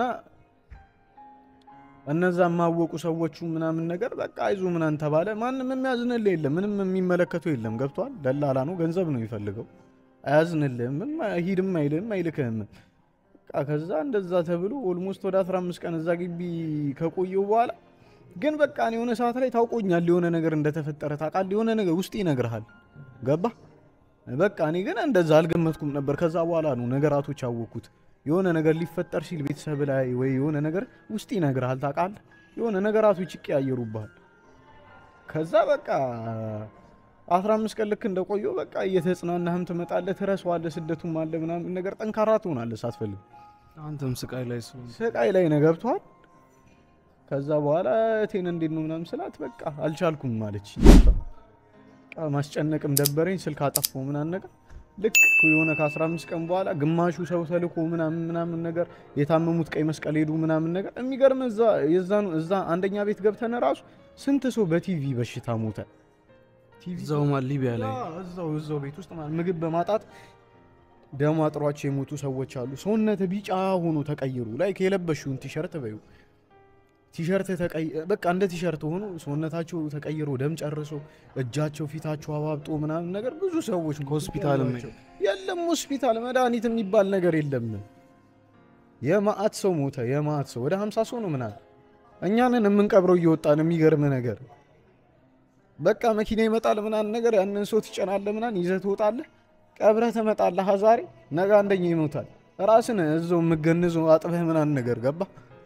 እነዛ የማወቁ ሰዎቹ ምናምን ነገር በቃ አይዞ ምናምን ተባለ። ማንም የሚያዝንልህ የለም፣ ምንም የሚመለከቱ የለም። ገብቷል። ደላላ ነው፣ ገንዘብ ነው የሚፈልገው። አያዝንልህም፣ ሂድም አይልህም፣ አይልክህም። በቃ ከዛ እንደዛ ተብሎ ኦልሞስት ወደ 15 ቀን እዛ ግቢ ከቆየው በኋላ ግን በቃ እኔ የሆነ ሰዓት ላይ ታውቆኛል፣ የሆነ ነገር እንደተፈጠረ ታውቃለህ፣ የሆነ ነገር ውስጥ ይነግርሃል። ገባ በቃ እኔ ግን እንደዛ አልገመትኩም ነበር። ከዛ በኋላ ነው ነገራቶች ያወቅኩት። የሆነ ነገር ሊፈጠር ሲል ቤተሰብ ላይ ወይ የሆነ ነገር ውስጥ ይነግርሃል፣ ታውቃለህ፣ የሆነ ነገራቶች ይቀያየሩብሃል። ከዛ በቃ 15 ቀን ልክ እንደቆየው በቃ እየተጽናናህም ትመጣለህ፣ ትረሳዋለህ፣ ስደቱም አለ ምናምን ነገር ጠንካራ ትሆናለህ ሳትፈልግ አንተም ስቃይ ላይ ሰው ስቃይ ላይ ነው ገብቷል። ከዛ በኋላ እቴን እንዴት ነው ምናምን ስላት በቃ አልቻልኩም ማለች። በቃ ማስጨነቅም ደበረኝ፣ ስልክ አጠፋው ምናምን ነገር ልክ የሆነ ከ15 ቀን በኋላ ግማሹ ሰው ተልኮ ምናምን ምናምን ነገር የታመሙት ቀይ መስቀል ሄዱ ምናምን ነገር የሚገርም እዛ የዛኑ እዛ አንደኛ ቤት ገብተን ራሱ ስንት ሰው በቲቪ በሽታ ሞተ። ቲቪ እዛው ማ ሊቢያ ላይ አዎ፣ እዛው እዛው ቤት ውስጥ ማለት ምግብ በማጣት ደም አጥሯቸው የሞቱ ሰዎች አሉ። ሰውነት ቢጫ ሆኖ ተቀይሩ ላይ የለበሽውን ቲሸርት በዩ ቲሸርት ተቀይ በቃ እንደ ቲሸርት ሆኖ ሰውነታቸው ተቀይሮ ደም ጨርሶ እጃቸው ፊታቸው አባብጦ ምናምን ነገር ብዙ ሰዎች ከሆስፒታልም ናቸው። የለም ሆስፒታል መድኃኒት የሚባል ነገር የለም። የማአት ሰው ሞተ። የማአት ሰው ወደ 50 ሰው ነው ምናምን እኛንን የምንቀብረው እየወጣን የሚገርም ነገር በቃ መኪና ይመጣል ምናምን ነገር ያንን ሰው ትጨናለህ ምናምን ይዘህ ትወጣለህ፣ ቀብረህ ትመጣለህ። ዛሬ ነገ አንደኛ ይሞታል። ራስን እዛው የምገንዘው አጥበህ ምናምን ነገር ገባ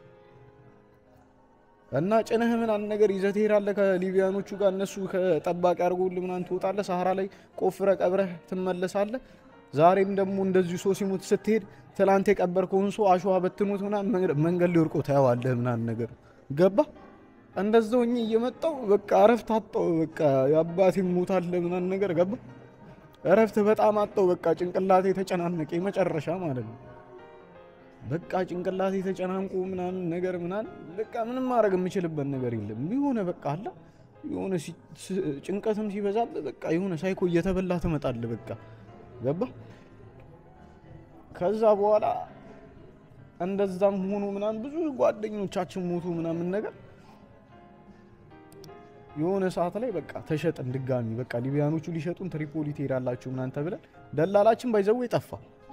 እና ጭነህ ምናምን ነገር ይዘህ ትሄዳለህ ከሊቢያኖቹ ጋር እነሱ ከጠባቂ አድርጎልህ ምናምን ትወጣለህ። ሰሃራ ላይ ቆፍረህ ቀብረህ ትመለሳለህ። ዛሬም ደግሞ እንደዚሁ ሰው ሲሞት ስትሄድ ትላንት የቀበርከውን ሰው አሸዋ በትኖት ምናምን መንገድ ላይ ወድቆ ታየዋለህ ምናምን ነገር ገባ እንደዛው እኔ እየመጣው በቃ እረፍት አጣው። በቃ የአባቴ ሞታለ ምናምን ነገር ገባ እረፍት በጣም አጣው። በቃ ጭንቅላቴ ተጨናነቀ የመጨረሻ ማለት ነው። በቃ ጭንቅላቴ ተጨናንቆ ምናምን ነገር ምናምን በቃ ምንም ማድረግ የምችልበት ነገር የለም። የሆነ በቃ አለ የሆነ ሲ- ስ- ጭንቀትም ሲበዛብህ በቃ የሆነ ሳይኮ እየተበላ ትመጣለህ። በቃ ገባ ከዛ በኋላ እንደዛም ሆኖ ምናምን ብዙ ጓደኞቻችን ሞቱ ምናምን ነገር የሆነ ሰዓት ላይ በቃ ተሸጥን ድጋሚ በቃ ሊቢያኖቹ ሊሸጡን ትሪፖሊ ትሄዳላችሁ ምናምን ተብለን ደላላችን ባይዘው ጠፋ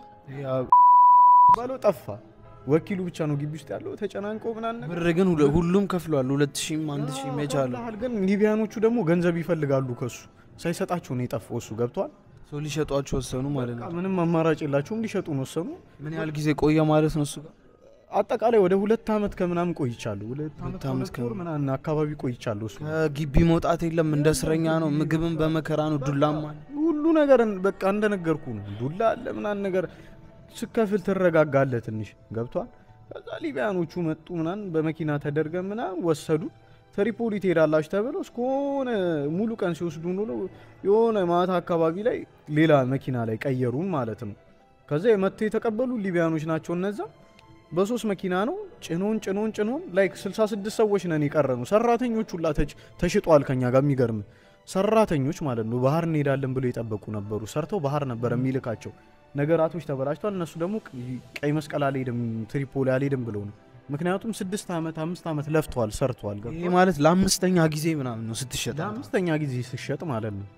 ባለው ጠፋ። ወኪሉ ብቻ ነው ግቢ ውስጥ ያለው ተጨናንቆ ምናምን ነገር ብር ግን ሁለ- ሁሉም ከፍሏል። ሁለት ሺህም አንድ ሺህም የቻለው ከፍለሃል። ግን ሊቢያኖቹ ደግሞ ገንዘብ ይፈልጋሉ ከሱ ሳይሰጣቸው ነው የጠፋው። እሱ ገብቷል። ሰው ሊሸጧቸው ወሰኑ ማለት በቃ ነው። ምንም አማራጭ የላቸውም ሊሸጡን ወሰኑ። ምን ያህል ጊዜ ቆየ ማለት ነው እሱ ጋር? አጠቃላይ ወደ ሁለት ዓመት ከምናምን ቆይቻለሁ። ሁለት ዓመት ሁለት ዓመት ከሁለት ወር ምናምን አካባቢ ቆይቻለሁ እሱ ከግቢ መውጣት የለም እንደ እስረኛ ነው። ምግብን በመከራ ነው። ዱላም አለ። ሁሉ ነገር በቃ እንደነገርኩ ነው። ዱላ አለ ምናምን ነገር ስከፍል ትረጋጋለህ ትንሽ ገብቷል። ከዛ ሊቢያኖቹ መጡ ምናምን በመኪና ተደርገ ምናምን ወሰዱ። ትሪፖሊ ትሄዳላችሁ ተብለው እስከሆነ ሙሉ ቀን ሲወስዱ ኖሮ የሆነ ማታ አካባቢ ላይ ሌላ መኪና ላይ ቀየሩን ማለት ነው። ከዛ የመጥቶ የተቀበሉ ሊቢያኖች ናቸው እነዛ። በሶስት መኪና ነው ጭኖን ጭኖን ጭኖን ላይክ 66 ሰዎች ነን የቀረኑ። ሰራተኞች ሁላ ተች- ተሽጧል ከኛ ጋር የሚገርም ሰራተኞች ማለት ነው። ባህር እንሄዳለን ብሎ የጠበቁ ነበሩ። ሰርተው ባህር ነበር የሚልካቸው። ነገራቶች ተበላሽቷል። እነሱ ደግሞ ቀይ መስቀል አልሄድም ትሪፖሊ አልሄድም ብለው ነው። ምክንያቱም ስድስት ዓመት አምስት ዓመት ለፍተዋል ሰርተዋል። ገብቶሃል? ይሄ ማለት ለአምስተኛ ጊዜ ምናምን ነው ስትሸጥ። ለአምስተኛ ጊዜ ስሸጥ ማለት ነው።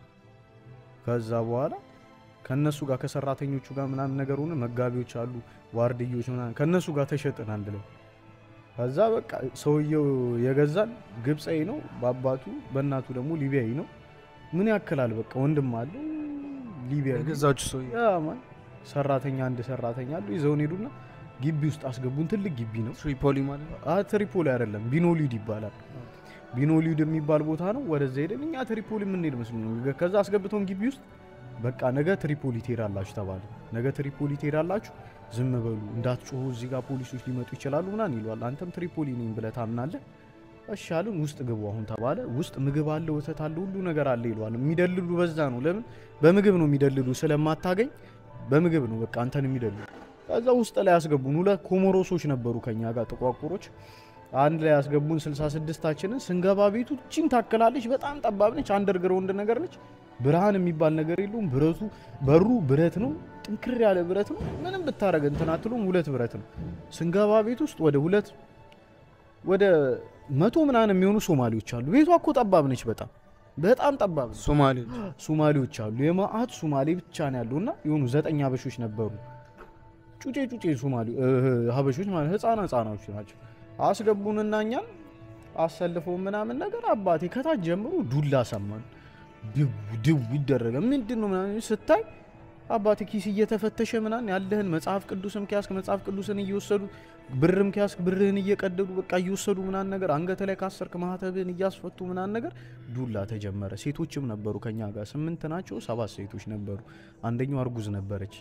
ከዛ በኋላ ከነሱ ጋር ከሰራተኞቹ ጋር ምናምን ነገር ሆነ። መጋቢዎች አሉ፣ ዋርድዮች ምናምን ከነሱ ጋር ተሸጥን አንድ ላይ። ከዛ በቃ ሰውየው የገዛን ግብፃዊ ነው በአባቱ በእናቱ ደግሞ ሊቢያዊ ነው። ምን ያክላል በቃ ወንድም አለው ሊቢያዊ የገዛችሁ ሰው ያ ማን ሰራተኛ አንድ ሰራተኛ አሉ። ይዘውን ሄዱና ግቢ ውስጥ አስገቡን። ትልቅ ግቢ ነው። ትሪፖሊ ማለት ነው። አ ትሪፖሊ አይደለም ቢኖሊድ ይባላል። ቢኖሊድ የሚባል ቦታ ነው። ወደዛ ሄደን እኛ ትሪፖሊ የምንሄድ መስሎ ነው። ከዛ አስገብተውን ግቢ ውስጥ በቃ ነገ ትሪፖሊ ትሄዳላችሁ ተባለ። ነገ ትሪፖሊ ትሄዳላችሁ፣ ዝም በሉ እንዳትጮሁ፣ እዚህ ጋር ፖሊሶች ሊመጡ ይችላሉ ምናምን ይለዋል። አንተም ትሪፖሊ ነኝ ብለህ ታምናለህ። እሺ አሉን። ውስጥ ግቡ አሁን ተባለ። ውስጥ ምግብ አለ፣ ወተት አለ፣ ሁሉ ነገር አለ ይለዋል። የሚደልሉ በዛ ነው። ለምን በምግብ ነው የሚደልሉ፣ ስለማታገኝ በምግብ ነው በቃ አንተን የሚደልሉ። ከዛ ውስጥ ላይ ያስገቡን። ሁለት ኮሞሮሶች ነበሩ ከኛ ጋር ጥቋቁሮች አንድ ላይ ያስገቡን። 66ታችንን ስንገባ ቤቱ ቺን ታክላለች። በጣም ጠባብ ነች። አንደርግራውንድ ነገር ነች። ብርሃን የሚባል ነገር የለውም። ብረቱ በሩ ብረት ነው፣ ጥንክር ያለ ብረት ነው። ምንም ብታረግ እንትን አትሉም። ሁለት ብረት ነው። ስንገባ ቤት ውስጥ ወደ ሁለት ወደ መቶ ምናምን የሚሆኑ ሶማሌዎች አሉ። ቤቷ እኮ ጠባብ ነች። በጣም በጣም ጠባብ ነች። ሶማሌዎች ሶማሌዎች አሉ። የማአት ሶማሌ ብቻ ነው ያለው እና የሆኑ ዘጠኝ አበሾች ነበሩ። ጩጬ ጩጬ ሶማሌ ሀበሾች ማለት ህፃና ህፃናዎች ናቸው። አስገቡንና እኛን አሰልፈው ምናምን ነገር አባቴ ከታች ጀምሮ ዱላ ሰማን። ድው ድው ይደረገ ምንድን ነው ምናምን ስታይ አባቴ ኪስ እየተፈተሸ ምናምን ያለህን መጽሐፍ ቅዱስም ኪያስክ መጽሐፍ ቅዱስን እየወሰዱ ብርም ኪያስክ ብርህን እየቀደዱ በቃ እየወሰዱ ምናምን ነገር አንገተ ላይ ካሰርክ ማህተብህን እያስፈቱ ምናምን ነገር ዱላ ተጀመረ። ሴቶችም ነበሩ ከኛ ጋር ስምንት ናቸው፣ ሰባት ሴቶች ነበሩ። አንደኛው አርጉዝ ነበረች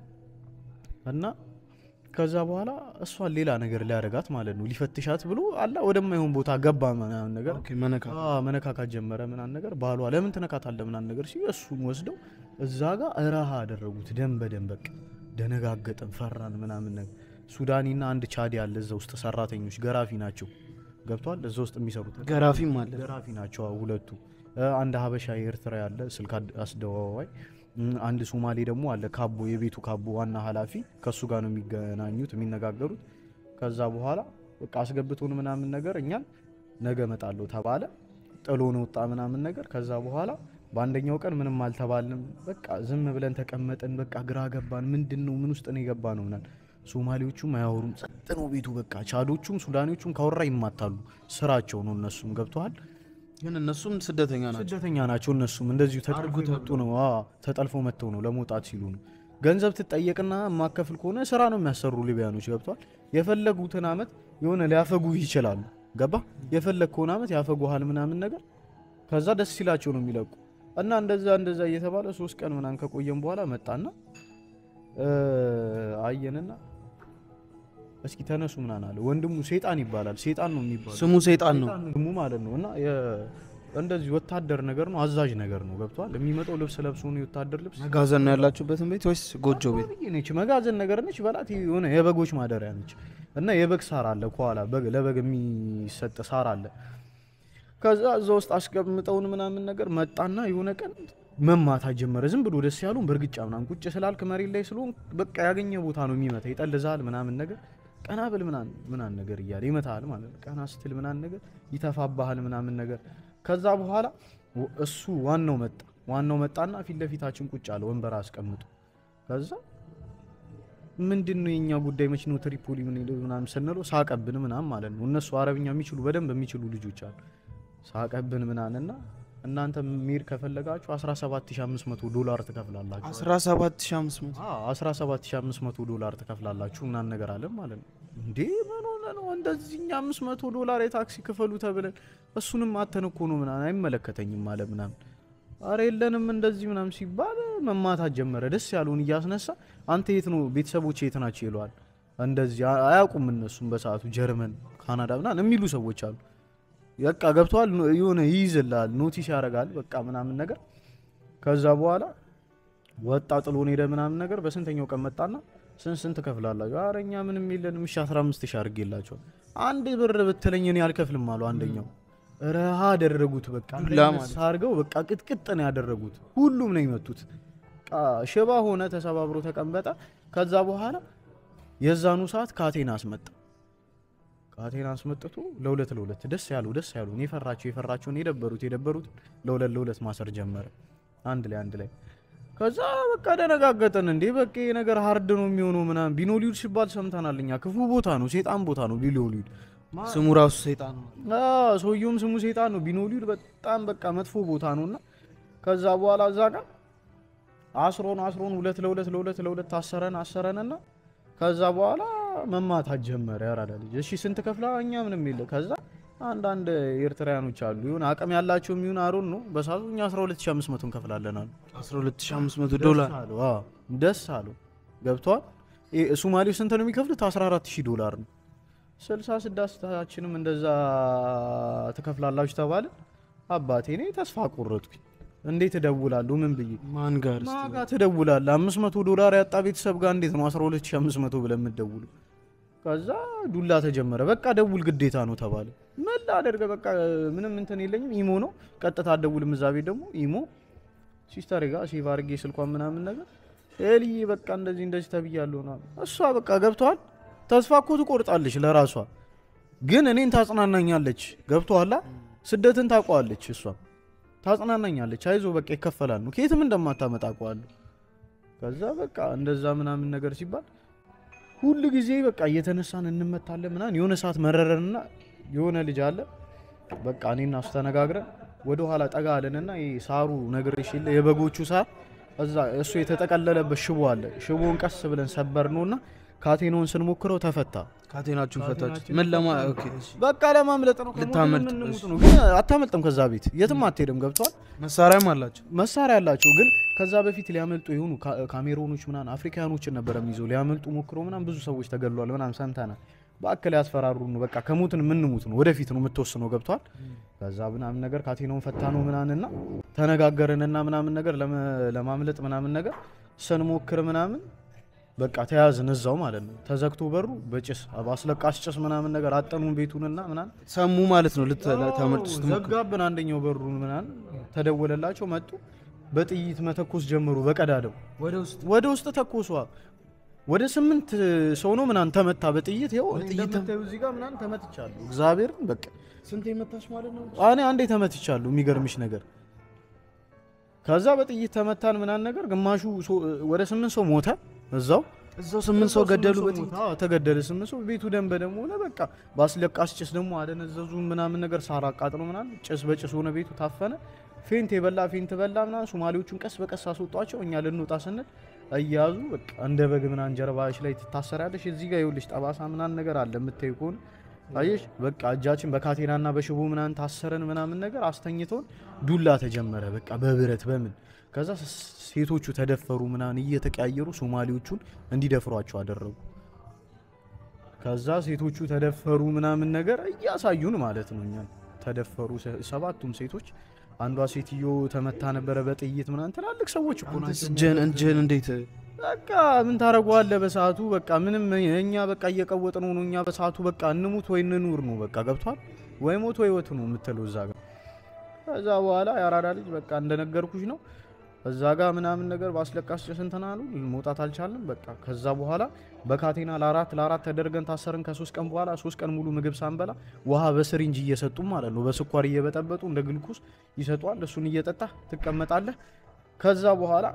እና ከዛ በኋላ እሷን ሌላ ነገር ሊያደርጋት ማለት ነው ሊፈትሻት ብሎ አላ ወደማይሆን ቦታ ገባ ምናምን ነገር ኦኬ መነካ አዎ፣ መነካካት ጀመረ ምናምን ነገር ባሏ ለምን ትነካታለህ ምናምን ነገር ሲል እሱን ወስደው እዛ ጋር እረሃ አደረጉት። ደም በደም በቃ ደነጋገጥን፣ ፈራን ምናምን ነገር። ሱዳኒና አንድ ቻዲ አለ እዛ ውስጥ ሰራተኞች ገራፊ ናቸው። ገብቷል። እዛ ውስጥ የሚሰሩት ገራፊም አለ ገራፊ ናቸው አዎ፣ ሁለቱ። አንድ ሀበሻ የኤርትራ ያለ ስልክ አድ- አስደዋዋይ እም፣ አንድ ሶማሌ ደግሞ አለ ካቦ የቤቱ ካቦ ዋና ኃላፊ ከሱ ጋር ነው የሚገናኙት የሚነጋገሩት። ከዛ በኋላ በቃ አስገብቶን ምናምን ነገር እኛን ነገ እመጣለሁ ተባለ። ጥሎን ወጣ ምናምን ነገር። ከዛ በኋላ በአንደኛው ቀን ምንም አልተባልንም። በቃ ዝም ብለን ተቀመጥን። በቃ ግራ ገባን። ምንድን ነው ምን ውስጥ ነው የገባ ነው ምናምን። ሶማሌዎቹም አያወሩም፣ ጸጥ ነው ቤቱ። በቃ ቻዶቹም ሱዳኔዎቹም ካወራ ይማታሉ። ስራቸው ነው። እነሱም ገብተዋል ግን እነሱም ስደተኛ ናቸው። ስደተኛ ናቸው። እነሱም እንደዚሁ ተጠልፎ መጡ ነው። አዎ ተጠልፎ መጥተው ነው ለመውጣት ሲሉ ነው። ገንዘብ ትጠየቅና የማከፍል ከሆነ ስራ ነው የሚያሰሩ ሊቢያኖች ገብቷል። የፈለጉትን አመት የሆነ ሊያፈጉ ይችላሉ። ገባ የፈለግከውን አመት ያፈጉሃል ምናምን ነገር ከዛ ደስ ሲላቸው ነው የሚለቁ እና እንደዛ እንደዛ እየተባለ ሶስት ቀን ምናምን ከቆየም በኋላ መጣና እ አየንና እስኪ ተነሱ ምናምን አለ። ወንድሙ ሴጣን ይባላል። ሴጣን ነው የሚባለው ስሙ ሰይጣን ነው። ስሙ ማለት ነው እና የ- እንደዚህ ወታደር ነገር ነው፣ አዛዥ ነገር ነው። ገብቷል። የሚመጣው ልብስ ለብሶ ነው የወታደር ልብስ መጋዘን ነው ያላችሁበትን ቤት ወይስ ጎጆ ቤት? ብዬ ነች መጋዘን ነገር ነች በላት የሆነ የበጎች ማደሪያ ነች እና የበግ ሳር አለ ከኋላ በግ- ለበግ የሚሰጥ ሳር አለ። ከዛ እዛ ውስጥ አስቀምጠውን ምናምን ነገር መጣና የሆነ ቀን መማታት ጀመረ። ዝም ብሎ ደስ ያሉን በእርግጫ ምናምን ቁጭ ስላልክ መሬት ላይ ስለሆን በቃ ያገኘ ቦታ ነው የሚመታ ይጠልዛል ምናምን ነገር ቀና ብል ምናምን ምናምን ነገር እያለ ይመታል ማለት ነው። ቀና ስትል ምናምን ነገር ይተፋባሃል ምናምን ነገር ከዛ በኋላ ወ- እሱ ዋናው መጣ ዋናው መጣና ፊት ለፊታችን ቁጭ አለ ወንበር አስቀምጡ ከዛ ምንድን ነው የኛ ጉዳይ መች ነው ትሪፖሊ ምን ሄደው ምናምን ስንለው ሳቀብን ምናምን ማለት ነው። እነሱ አረብኛ የሚችሉ በደንብ የሚችሉ ልጆች አሉ። ሳቀብን ምናምንና እናንተ ሚር ከፈለጋችሁ 17500 ዶላር ትከፍላላችሁ። 17500 አዎ 17500 ዶላር ትከፍላላችሁ ምናምን ነገር አለን ማለት ነው። እንዴ ምን ሆነ ነው እንደዚህ እኛ 500 ዶላር የታክሲ ክፈሉ ተብለን እሱንም አተን እኮ ነው ምናምን አይመለከተኝም አለ ምናምን አረ የለንም እንደዚህ ምናምን ሲባል መማታት ጀመረ። ደስ ያለውን እያስነሳ አንተ የት ነው ቤተሰቦች የት ናቸው ይለዋል። እንደዚህ አ- አያውቁም እነሱም በሰዓቱ ጀርመን፣ ካናዳ ምናምን የሚሉ ሰዎች አሉ። በቃ ገብተዋል የሆነ ይይዝልሃል፣ ኖቲስ ያደርጋል በቃ ምናምን ነገር ከዛ በኋላ ወጣ ጥሎን ሄደ ምናምን ነገር። በስንተኛው ቀን መጣና ስንት ስንት ከፍላላችሁ? ኧረ እኛ ምንም የለንም። እሺ 15 ሺህ አድርጌላቸዋል። አንድ ብር ብትለኝ እኔ አልከፍልም አሉ አንደኛው። ረሃ አደረጉት በቃ ዱላ ማለት አድርገው በቃ ቅጥቅጥ ነው ያደረጉት። ሁሉም ነው የመቱት። በቃ ሽባ ሆነ፣ ተሰባብሮ ተቀመጠ። ከዛ በኋላ የዛኑ ሰዓት ካቴና አስመጣ። ካቴና አስመጥቶ ለሁለት ለሁለት ደስ ያሉ ደስ ያሉ የፈራቸው የፈራቸውን የደበሩት የደበሩት ለሁለት ለሁለት ማሰር ጀመረ። አንድ ላይ አንድ ላይ ከዛ በቃ ደነጋገጠን። እንዴ በቃ ይሄ ነገር ሀርድ ነው የሚሆነው ምናምን። ቢኖሊውድ ሲባል ሰምተናል እኛ። ክፉ ቦታ ነው፣ ሴጣን ቦታ ነው ቢኖሊውድ። ስሙ ራሱ ሰይጣን ነው። አዎ ሰውየውም ስሙ ሴጣን ነው። ቢኖሊውድ በጣም በቃ መጥፎ ቦታ ነውና ከዛ በኋላ እዛ ጋር አስሮን አስሮን ሁለት ለሁለት ለሁለት ለሁለት አሰረን አሰረንና ከዛ በኋላ መማታት ጀመረ። ያራዳ ልጅ እሺ ስንት ከፍላ? እኛ ምንም የለ። ከዛ አንዳንድ ኤርትራውያኖች አሉ ይሁን አቅም ያላቸው የሚሆን አሮን ነው በሳቱ እኛ 12500 እንከፍላለን አሉ። 12500 ዶላር ደስ አለው። አዎ ደስ አለው። ገብቷል። ሱማሌው ስንት ነው የሚከፍሉት? 14000 ዶላር ነው። 66ታችንም እንደዛ ትከፍላላችሁ ተባለ። አባቴ እኔ ተስፋ ቆረጥኩኝ። እንዴት እደውላለሁ? ምን ብዬ ማን ጋር እስቲ? ማጋ ትደውላለህ? 500 ዶላር ያጣ ቤተሰብ ጋር እንዴት ነው 12500 ብለህ የምትደውሉ? ከዛ ዱላ ተጀመረ። በቃ ደውል ግዴታ ነው ተባለ። ምን ላደርግ በቃ ምንም እንትን የለኝም። ኢሞ ነው ቀጥታ አትደውልም። እዛ ቤት ደግሞ ኢሞ ሲስተር ጋር ሴቭ አድርጌ ስልኳን ምናምን ነገር ኤልዬ በቃ እንደዚህ እንደዚህ ተብያለሁ ነው እሷ በቃ ገብተዋል። ተስፋ እኮ ትቆርጣለች ለራሷ ግን እኔን ታጽናናኛለች። ገብቶሃል? ስደትን ታውቀዋለች እሷ ታጽናናኛለች። አይዞ በቃ ይከፈላል ነው ከየትም እንደማታመጣ አውቀዋለሁ። ከዛ በቃ እንደዛ ምናምን ነገር ሲባል ሁሉ ጊዜ በቃ እየተነሳን እንመታለን ምናምን። የሆነ ሰዓት መረረንና የሆነ ልጅ አለ በቃ እኔና እሱ ተነጋግረን ወደ ኋላ ጠጋ አለንና ይሄ ሳሩ ነግሬሽ የለ የበጎቹ ሳር እዛ እሱ የተጠቀለለበት ሽቦ አለ። ሽቦውን ቀስ ብለን ሰበር ነውና ካቴናውን ስንሞክረው ተፈታ። ካቴናችሁን ፈታችሁ ምን ለማ ኦኬ በቃ ለማምለጥ ነው። ልታመልጥ ከሞት የምንሞት ነው። ግን አታመልጥም። ከዛ ቤት የትም አትሄድም። ገብቷል። መሳሪያም አላቸው መሳሪያ ያላቸው ግን ከዛ በፊት ሊያመልጡ የሆኑ ካ- ካሜሮኖች ምናምን አፍሪካኖችን ነበረ የሚይዘው ሊያመልጡ ሞክሮ ምናምን ብዙ ሰዎች ተገድሏል ምናምን ሰምተናል። በአክል ያስፈራሩ ነው። በቃ ከሞትን የምንሙት ነው። ወደፊት ነው የምትወስነው። ገብቷል። ከዛ ምናምን ነገር ካቴናውን ፈታ ነው ምናምንና ተነጋገርንና ምናምን ነገር ለመ- ለማምለጥ ምናምን ነገር ስንሞክር ምናምን በቃ ተያዝን እዛው ማለት ነው። ተዘግቶ በሩ በጭስ በአስለቃሽ ጭስ ምናምን ነገር አጠኑን ቤቱንና ምናምን ሰሙ ማለት ነው ልታመልጡ ስትሞክሩ ዘጋብን። አንደኛው በሩን ምናምን ተደወለላቸው መጡ። በጥይት መተኮስ ጀመሩ። በቀዳደው ወደ ውስጥ ወደ ውስጥ ተኮሷ። ወደ ስምንት ሰው ነው ምናምን ተመታ በጥይት ይኸው በጥይት እንደምታዩ እዚህ ጋር ምናምን ተመትቻለሁ። እግዚአብሔርን በቃ ስንት የመታች ማለት ነው እኔ አንዴ ተመትቻለሁ። የሚገርምሽ ነገር ከዛ በጥይት ተመታን ምናምን ነገር ግማሹ ሰው- ወደ ስምንት ሰው ሞተ እዛው እዛው ስምንት ሰው ገደሉ ስምንት በጥይት አዎ፣ ተገደለ ስምንት ሰው። ቤቱ ደም በደም ሆነ። በቃ በአስለቃሽ ጭስ ደግሞ አደነዘዙ ምናምን ነገር ሳር አቃጥሎ ምናምን ጭስ በጭስ ሆነ። ቤቱ ታፈነ። ፌንት የበላ ፌንት በላ ምናምን። ሶማሌዎቹን ቀስ በቀስ አስወጧቸው። እኛ ልንወጣ ስንል እያያዙ በቃ እንደ በግ ምናምን ጀርባሽ ላይ ትታሰሪያለሽ። እዚህ ጋር ይኸውልሽ ጠባሳ ምናምን ነገር አለ የምታዩ ከሆነ አየሽ። በቃ እጃችን በካቴናና በሽቦ ምናምን ታሰረን ምናምን ነገር አስተኝተውን ዱላ ተጀመረ። በቃ በብረት በምን ከዛ ስ- ሴቶቹ ተደፈሩ ምናምን እየተቀያየሩ ሶማሌዎቹን እንዲደፍሯቸው አደረጉ። ከዛ ሴቶቹ ተደፈሩ ምናምን ነገር እያሳዩን ማለት ነው። እኛን ተደፈሩ ሰ- ሰባቱም ሴቶች። አንዷ ሴትዮ ተመታ ነበረ በጥይት ምናምን። ትላልቅ ሰዎች እኮ ናቸው። እጅህን እጅህን እንዴት በቃ ምን ታደርገዋለህ? በሰዓቱ በቃ ምንም እኛ በቃ እየቀወጥ ነው ነው እኛ በሰዓቱ በቃ እንሙት ወይ እንኑር ነው በቃ ገብቷል። ወይ ሞት ወይ ወት ነው የምትለው እዛ ጋር። ከዛ በኋላ የአራዳ ልጅ በቃ እንደነገርኩሽ ነው እዛ ጋር ምናምን ነገር በአስለቃሽ ጭስ እንትን አሉ። መውጣት አልቻልንም። በቃ ከዛ በኋላ በካቴና ለአራት ለአራት ተደርገን ታሰርን። ከሶስት ቀን በኋላ ሶስት ቀን ሙሉ ምግብ ሳንበላ ውሃ በስሪንጅ እየሰጡ ማለት ነው በስኳር እየበጠበጡ እንደ ግልኩስ ይሰጧል። እሱን እየጠጣ ትቀመጣለህ። ከዛ በኋላ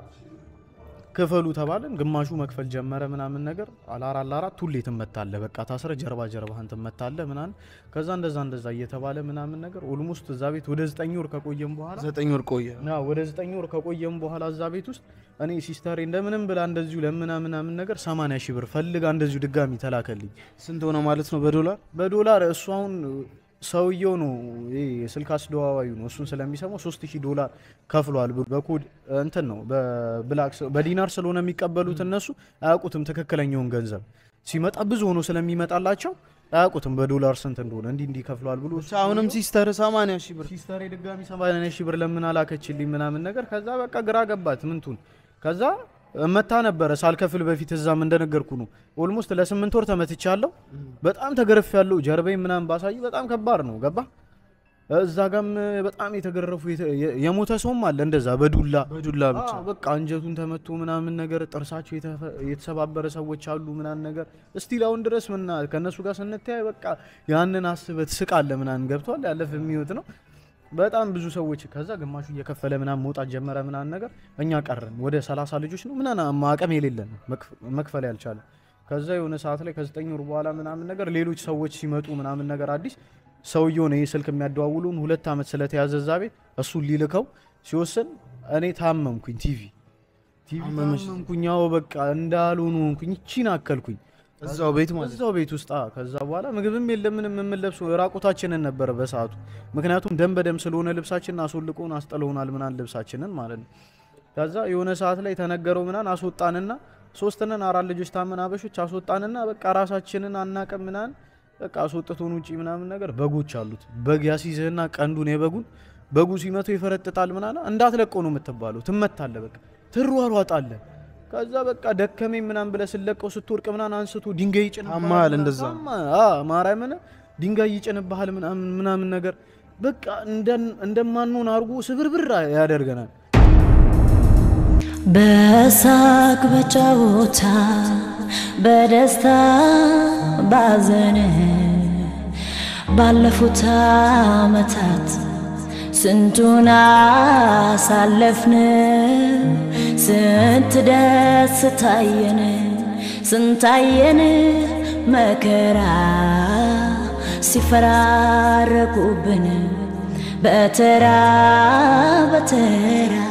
ክፈሉ ተባለን። ግማሹ መክፈል ጀመረ ምናምን ነገር አላራ አላራት ሁሌ ትመታለህ። በቃ ታስረ ጀርባ ጀርባህን ትመታለህ ምናምን። ከዛ እንደዛ እንደዛ እየተባለ ምናምን ነገር ኦልሞስት እዛ ቤት ወደ ዘጠኝ ወር ከቆየም በኋላ ዘጠኝ ወር ቆየ ና ወደ ዘጠኝ ወር ከቆየም በኋላ እዛ ቤት ውስጥ እኔ ሲስተሬ እንደምንም ብላ እንደዚሁ ለምና ምናምን ነገር 80 ሺህ ብር ፈልጋ እንደዚሁ ድጋሚ ተላከልኝ ስንት ሆነ ማለት ነው በዶላር በዶላር እሱ አሁን ሰውየው ነው ይሄ የስልክ አስደዋዋዩ ነው። እሱን ስለሚሰማው 3000 ዶላር ከፍሏል። ብሎ በኮድ እንትን ነው በብላክ በዲናር ስለሆነ የሚቀበሉት እነሱ አያውቁትም። ትክክለኛውን ገንዘብ ሲመጣ ብዙ ሆኖ ስለሚመጣላቸው አያውቁትም በዶላር ስንት እንደሆነ እንዲህ እንዲህ ከፍሏል ብሎ ብቻ አሁንም ሲስተር 80 ሺህ ብር ሲስተር ድጋሚ 80 ሺህ ብር ለምን አላከችልኝ ምናምን ነገር ከዛ በቃ ግራ ገባት ምንቱን ከዛ መታ ነበረ ሳልከፍል በፊት እዛም እንደነገርኩ ነው ኦልሞስት ለስምንት ወር ተመትቻለሁ በጣም ተገረፍ ያለው ጀርባዬ ምናምን ባሳይ በጣም ከባድ ነው ገባ እዛ ጋም በጣም የተገረፉ የተ- የ- የሞተ ሰውም አለ እንደዛ በዱላ በዱላ ብቻ አዎ፣ በቃ አንጀቱን ተመቶ ምናምን ነገር ጥርሳቸው የተፈ- የተሰባበረ ሰዎች አሉ ምናምን ነገር እስቲል አሁን ድረስ ምና ከእነሱ ጋር ስንተያይ በቃ ያንን አስበህ ትስቃለህ ምናምን ገብቷል ያለፈ የሚወት ነው በጣም ብዙ ሰዎች ከዛ ግማሹ እየከፈለ ምናምን መውጣት ጀመረ ምናምን ነገር እኛ ቀረን ወደ ሰላሳ ልጆች ነው ምናምን አቅም የሌለን መክፈ- መክፈል ያልቻለ ከዛ የሆነ ሰዓት ላይ ከዘጠኝ ወር በኋላ ምናምን ነገር ሌሎች ሰዎች ሲመጡ ምናምን ነገር አዲስ ሰውየው ነው ይህ ስልክ የሚያደዋውሉን ሁለት ዓመት ስለተያዘ እዛ ቤት እሱን ሊልከው ሲወስን እኔ ታመምኩኝ ቲቪ ቲቪ አመመሽ? ታመምኩኝ ያው በቃ እንዳልሆኑ ሆንኩኝ ይቺን አከልኩኝ እዛው ቤት ማለት እዛው ቤት ውስጥ አዎ። ከዛ በኋላ ምግብም የለም ምንም የምንለብሰው ራቁታችንን ነበረ በሰዓቱ ምክንያቱም ደም በደም ስለሆነ ልብሳችንን አስወልቆን አስጥለውናል ምናን ልብሳችንን ማለት ነው ከዛ የሆነ ሰዓት ላይ ተነገረው ምናን አስወጣንና ሶስትነን አራት ልጆች ታመን አበሾች አስወጣንና በቃ ራሳችንን አናቅም ምናን በቃ አስወጥቶን ውጪ ምናምን ነገር በጎች አሉት በግ ያሲዝህና ቀንዱን የበጉን በጉ ሲመቱ ይፈረጥጣል ምናና እንዳትለቀው ነው የምትባለው ትመታለ በቃ ትሯሯጣለህ ከዛ በቃ ደከመኝ ምናምን ብለህ ስለቀው ስትወድቅ ምናምን አንስቶ ድንጋይ ይጭንብሃል ታማሃል እንደዛ? ታማ- አዎ፣ ማርያምን ድንጋይ ይጭንብሃል ምናምን ምናምን ነገር በቃ እንደን- እንደማንሆን አድርጎ ስብርብር ያደርገናል በሳቅ በጨዋታ በደስታ ባዘን ባለፉት ዓመታት ስንቱን አሳለፍን ስንት ደስ ታየን ስንታየን መከራ ሲፈራረቁብን በተራ በተራ